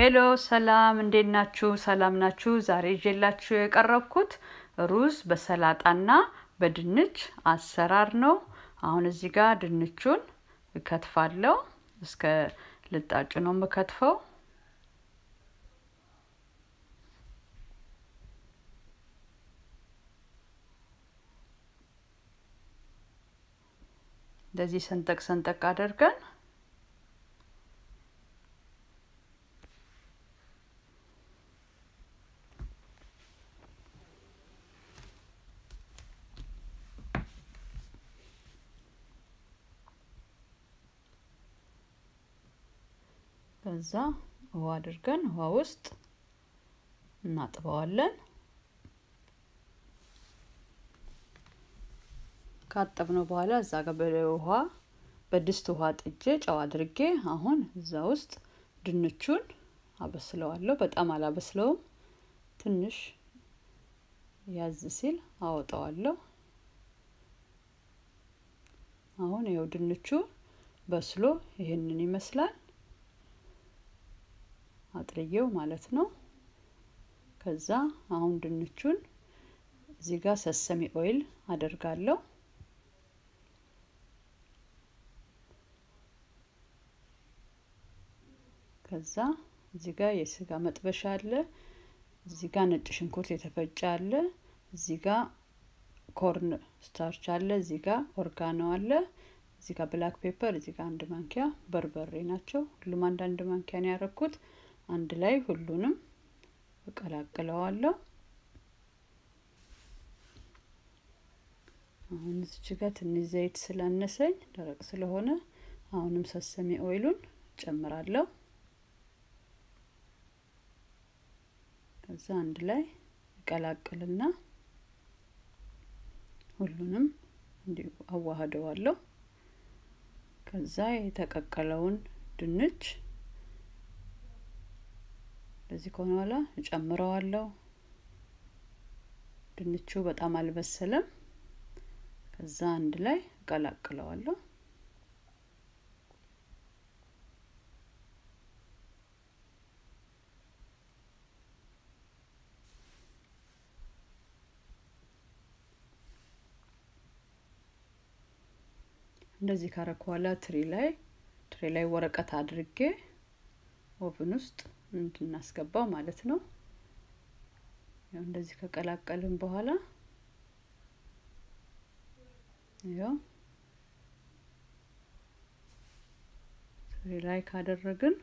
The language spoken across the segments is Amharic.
ሄሎ ሰላም፣ እንዴት ናችሁ? ሰላም ናችሁ? ዛሬ ይዤላችሁ የቀረብኩት ሩዝ በሰላጣና በድንች አሰራር ነው። አሁን እዚህ ጋር ድንቹን እከትፋለሁ። እስከ ልጣጩ ነው የምከትፈው። እንደዚህ ሰንጠቅ ሰንጠቅ አድርገን ከዛ ውሃ አድርገን ውሃ ውስጥ እናጥበዋለን። ካጠብነው በኋላ እዛ ጋር በውሃ በድስት ውሃ ጥጄ ጨው አድርጌ አሁን እዛ ውስጥ ድንቹን አበስለዋለሁ። በጣም አላበስለውም። ትንሽ ያዝ ሲል አወጣዋለሁ። አሁን ይኸው ድንቹ በስሎ ይህንን ይመስላል። አጥልየው ማለት ነው። ከዛ አሁን ድንቹን እዚህ ጋር ሰሰሚ ኦይል አደርጋለሁ። ከዛ እዚህ ጋር የስጋ መጥበሻ አለ። እዚህ ጋር ነጭ ሽንኩርት የተፈጨ አለ። እዚህ ጋር ኮርን ስታርች አለ። እዚህ ጋር ኦርጋኖ አለ። እዚህ ጋር ብላክ ፔፐር፣ እዚህ ጋር አንድ ማንኪያ በርበሬ ናቸው። ሁሉም አንዳንድ ማንኪያ ነው ያደረኩት። አንድ ላይ ሁሉንም እቀላቅለዋለሁ። አሁን እዚች ጋር ትንሽ ዘይት ስላነሰኝ ደረቅ ስለሆነ አሁንም ሰሰሜ ኦይሉን ጨምራለሁ። ከዛ አንድ ላይ እቀላቅልና ሁሉንም እንዲሁ አዋህደዋለሁ። ከዛ የተቀቀለውን ድንች እንደዚህ ከሆነ በኋላ እጨምረዋለሁ። ድንቹ በጣም አልበሰለም። ከዛ አንድ ላይ እቀላቅለዋለሁ። እንደዚህ ካረኩ በኋላ ትሪ ላይ ትሪ ላይ ወረቀት አድርጌ ኦቭን ውስጥ እንድናስገባው ማለት ነው። ያው እንደዚህ ከቀላቀልን በኋላ ያው ትሪ ላይ ካደረግን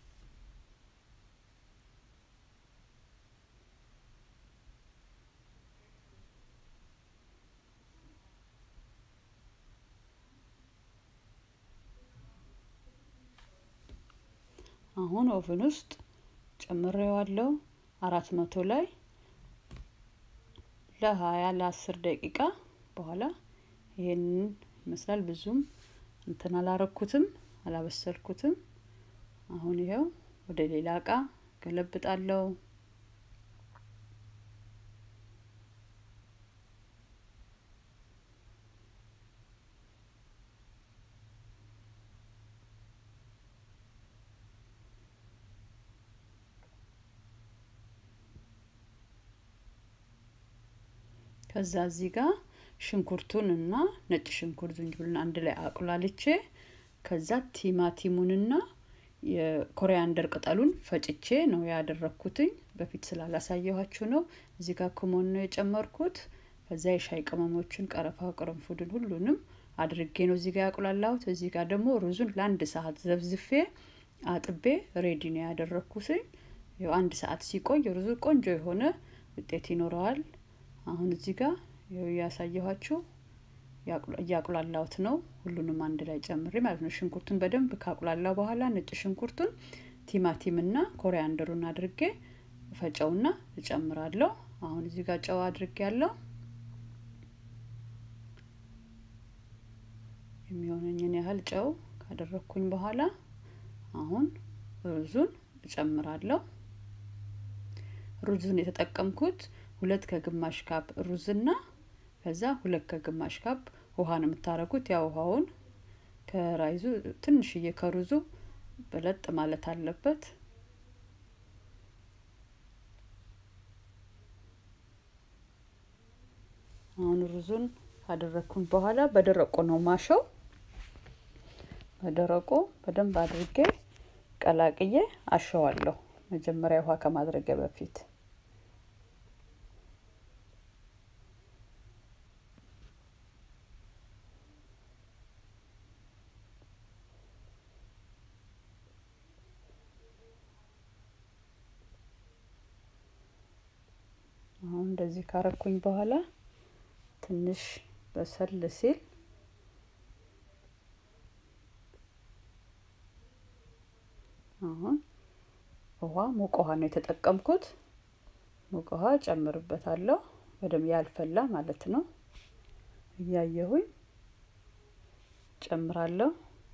አሁን ኦቭን ውስጥ ጨምሬዋለሁ። አራት መቶ ላይ ለሀያ ለአስር ደቂቃ በኋላ ይሄንን ይመስላል። ብዙም እንትን አላረኩትም፣ አላበሰልኩትም። አሁን ይኸው ወደ ሌላ እቃ ገለብጣለሁ። ከዛ እዚህ ጋር ሽንኩርቱን እና ነጭ ሽንኩርት ዝንጅብልና አንድ ላይ አቁላልቼ ከዛ ቲማቲሙንና የኮሪያንደር ቅጠሉን ፈጭቼ ነው ያደረኩትኝ። በፊት ስላላሳየኋችሁ ነው። እዚህ ጋር ክሞን ነው የጨመርኩት። ከዛ የሻይ ቅመሞችን፣ ቀረፋ፣ ቅርንፉድን ሁሉንም አድርጌ ነው እዚህ ጋር ያቁላላሁት። እዚህ ጋር ደግሞ ሩዙን ለአንድ ሰዓት ዘብዝፌ አጥቤ ሬዲ ነው ያደረኩትኝ። ያው አንድ ሰዓት ሲቆይ ሩዙ ቆንጆ የሆነ ውጤት ይኖረዋል። አሁን እዚህ ጋር እያሳየኋችሁ እያቁላላሁት ነው። ሁሉንም አንድ ላይ ጨምሬ ማለት ነው። ሽንኩርቱን በደንብ ካቁላላው በኋላ ነጭ ሽንኩርቱን፣ ቲማቲምና ኮሪያንደሩን አድርጌ ፈጨውና እጨምራለሁ። አሁን እዚህ ጋር ጨው አድርጌ ያለው የሚሆነኝን ያህል ጨው ካደረግኩኝ በኋላ አሁን ሩዙን እጨምራለሁ። ሩዙን የተጠቀምኩት ሁለት ከግማሽ ካፕ ሩዝና ከዛ ሁለት ከግማሽ ካፕ ውሃ ነው የምታረጉት። ያ ውሃውን ከራይዙ ትንሽዬ ከሩዙ በለጥ ማለት አለበት። አሁን ሩዙን ካደረግኩኝ በኋላ በደረቁ ነው ማሸው። በደረቁ በደንብ አድርጌ ቀላቅዬ አሸዋለሁ። መጀመሪያ ውሃ ከማድረጊያ በፊት አሁን እንደዚህ ካረኩኝ በኋላ ትንሽ በሰል ሲል አሁን ውሃ ሙቅ ውሃ ነው የተጠቀምኩት። ሙቅ ውሃ ጨምርበታለሁ። በደንብ ያልፈላ ማለት ነው። እያየሁኝ ጨምራለሁ።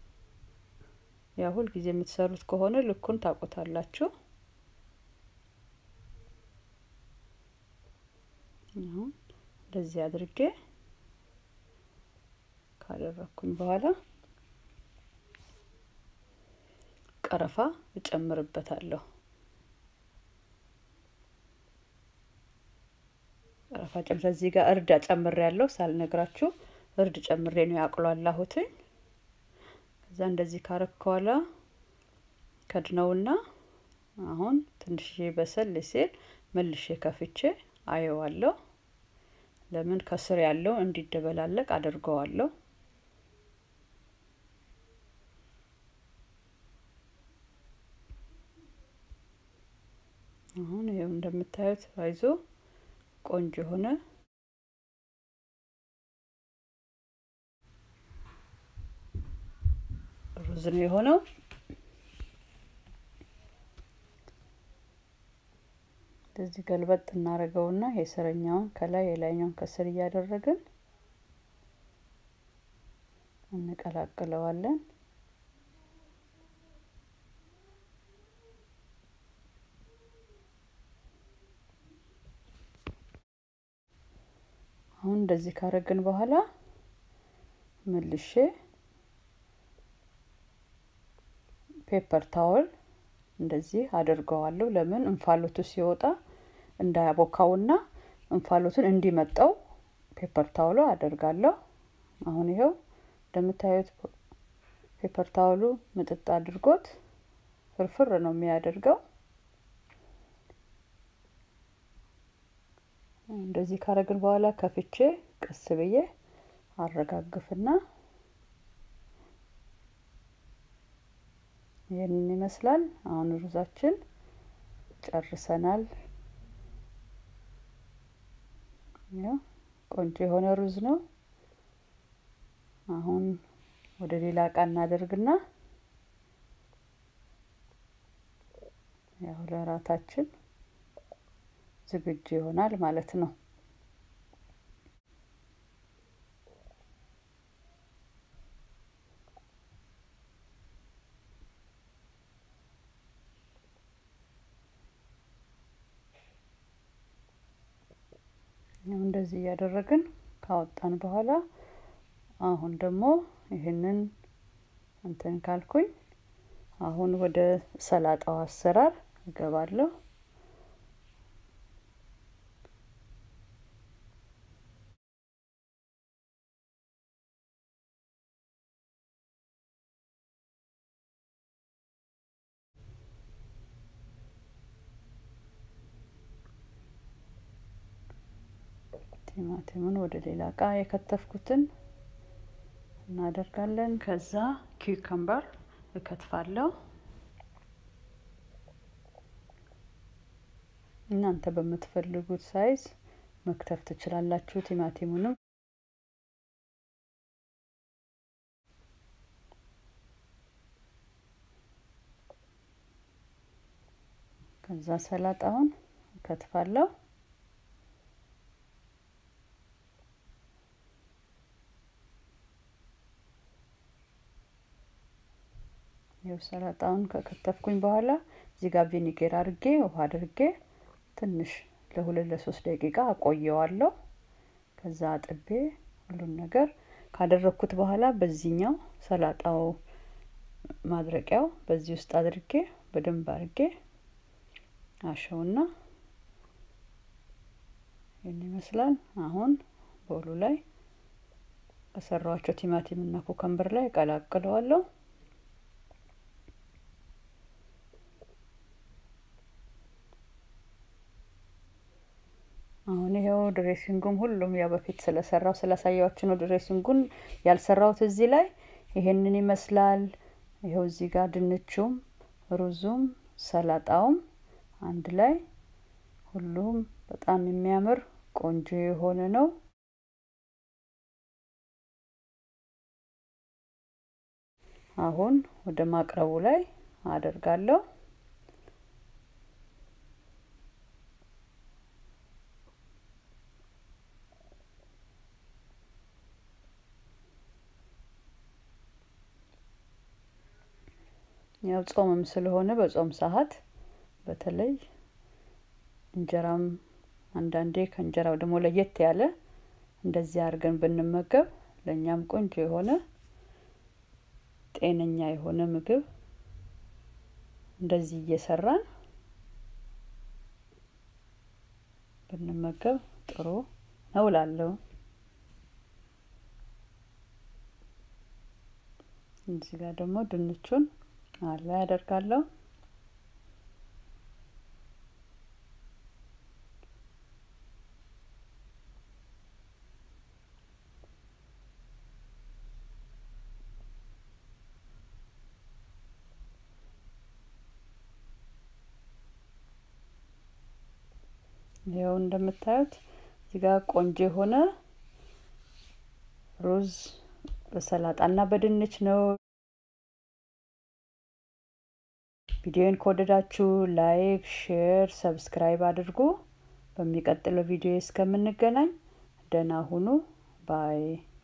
ያ ሁል ጊዜ የምትሰሩት ከሆነ ልኩን ታውቁታላችሁ። አሁን እንደዚህ አድርጌ ካደረኩኝ በኋላ ቀረፋ እጨምርበታለሁ። ቀረፋ ጨምረ እዚህ ጋር እርድ ጨምሬ ያለው ሳልነግራችሁ እርድ ጨምሬ ነው ያቁላላሁትኝ። ከዛ እንደዚህ ካረከዋላ ከድነውና አሁን ትንሽዬ በሰል ሲል መልሼ ከፍቼ አየዋለሁ። ለምን ከስር ያለው እንዲደበላለቅ አድርገዋለሁ። አሁን ይኸው እንደምታዩት አይዞ ቆንጆ የሆነ ሩዝ ነው የሆነው። እንደዚህ ገልበጥ እናደርገውና የስረኛውን ከላይ የላይኛውን ከስር እያደረግን እንቀላቅለዋለን። አሁን እንደዚህ ካረግን በኋላ መልሼ ፔፐር ታወል እንደዚህ አድርገዋለሁ። ለምን እንፋሎቱ ሲወጣ እንዳያቦካውና እንፋሎቱን እንዲመጣው ፔፐር ታውሎ አደርጋለሁ። አሁን ይኸው እንደምታዩት ፔፐር ታውሉ ምጥጥ አድርጎት ፍርፍር ነው የሚያደርገው። እንደዚህ ካረግን በኋላ ከፍቼ ቀስ ብዬ አረጋግፍና ይህንን ይመስላል። አሁን ሩዛችን ጨርሰናል። ያው ቆንጆ የሆነ ሩዝ ነው። አሁን ወደ ሌላ እቃ እናደርግና ያው ለራታችን ዝግጁ ይሆናል ማለት ነው። እንደዚህ እያደረግን ካወጣን በኋላ አሁን ደግሞ ይህንን እንትን ካልኩኝ አሁን ወደ ሰላጣው አሰራር እገባለሁ። ቲማቲሙን ወደ ሌላ እቃ የከተፍኩትን እናደርጋለን። ከዛ ኪውከምበር እከትፋለሁ። እናንተ በምትፈልጉት ሳይዝ መክተፍ ትችላላችሁ። ቲማቲሙንም ከዛ ሰላጣውን እከትፋለሁ። ይኸው ሰላጣውን ከከተፍኩኝ በኋላ እዚህ ጋር ቪኒጌር አድርጌ ውሃ አድርጌ ትንሽ ለሁለት ለሶስት ደቂቃ አቆየዋለሁ። ከዛ አጥቤ ሁሉን ነገር ካደረግኩት በኋላ በዚህኛው ሰላጣው ማድረቂያው በዚህ ውስጥ አድርጌ በደንብ አድርጌ አሸውና ይህን ይመስላል። አሁን ቦሉ ላይ ከሰራኋቸው ቲማቲም እና ኩከምበር ላይ እቀላቅለዋለሁ። አሁን ይሄው ድሬሲንጉም ሁሉም ያው በፊት ስለሰራው ስላሳያችሁ ነው። ድሬሲንጉን ያልሰራሁት እዚህ ላይ ይሄንን ይመስላል። ይኸው እዚህ ጋር ድንቹም ሩዙም ሰላጣውም አንድ ላይ ሁሉም በጣም የሚያምር ቆንጆ የሆነ ነው። አሁን ወደ ማቅረቡ ላይ አደርጋለሁ። ያው ጾምም ስለሆነ በጾም ሰዓት በተለይ እንጀራም አንዳንዴ ከእንጀራው ደግሞ ለየት ያለ እንደዚህ አድርገን ብንመገብ ለእኛም ቆንጆ የሆነ ጤነኛ የሆነ ምግብ እንደዚህ እየሰራን ብንመገብ ጥሩ ነው እላለሁ። እዚህ ጋር ደግሞ ድንቹን አለ ያደርጋለሁ። ይኸው እንደምታዩት እዚህ ጋር ቆንጆ የሆነ ሩዝ በሰላጣና በድንች ነው። ቪዲዮን ከወደዳችሁ ላይክ፣ ሼር፣ ሰብስክራይብ አድርጉ። በሚቀጥለው ቪዲዮ እስከምንገናኝ ደህና ሁኑ ባይ